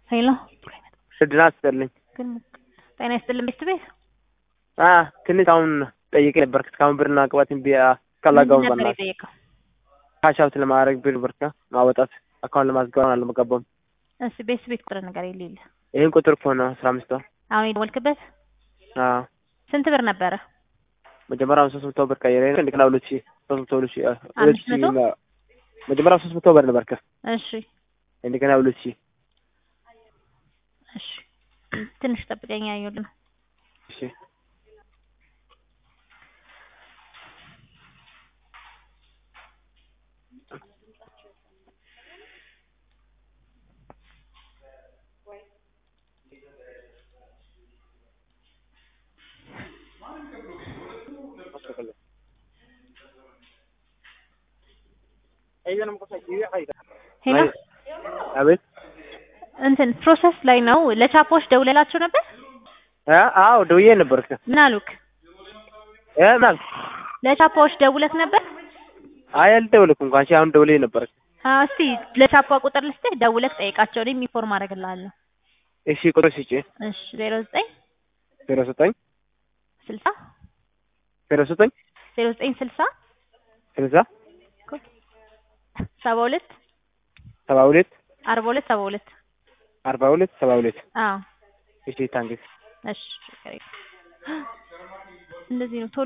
ሄሎ እድና ስጠልኝ ግን ጤና ይስጥልን ቤት ቤት አ ትንሽ አሁን ጠይቄ ነበር እስካሁን ብርና ቅባት ቢያ ካላጋው ምንድን ነበር በናት የጠየቀው? ካሻውት ለማድረግ ብር ብርካ ማወጣት አካውንት ለማስገባት አልመገባም። እሺ ቤት ቤት ቁጥር ነገር የሌለ ይህን ቁጥር እኮ ነው አስራ አምስት ወር አሁን የደወልክበት አዎ ስንት ብር ነበረ? መጀመሪያውን ሶስት መቶ ብር ቀይሬ እንደገና ሁለት ሺህ ሶስት መቶ ሁለት ሺህ አ፣ ሁለት አምስት ሺህ መቶ? ና- መጀመሪያ ሶስት መቶ ብር ነበር ከ እሺ እንደገና ሁለት ሺህ እሺ ትንሽ ጠብቀኝ ያየሁልህ ነው። እሺ ሄሎ አቤት እንትን ፕሮሰስ ላይ ነው። ለቻፖች ደውለላቸው ነበር? አ አዎ ደውዬ ነበር ከ ምን አሉክ? እ ማለት ለቻፖች ደውለት ነበር? አይ አልደወልኩም እንኳን አንቺ አሁን ደውዬ ነበር አዎ እስቲ ለቻፓ ቁጥር ልስጥህ፣ ደውለህ ጠይቃቸው። እኔም ኢንፎርም አደርግልሃለሁ። እሺ ቁጥር ስጪ እሺ ዜሮ ዘጠኝ ዜሮ ዘጠኝ ስልሳ ዜሮ ዘጠኝ ዜሮ ዘጠኝ ስልሳ ስልሳ ሰባ ሁለት ሰባ ሁለት አርባ ሁለት ሰባ ሁለት አርባ ሁለት ሰባ ሁለት አዎ እሺ ታንክስ እሺ ችግር የለም። እንደዚህ ነው ቶሎ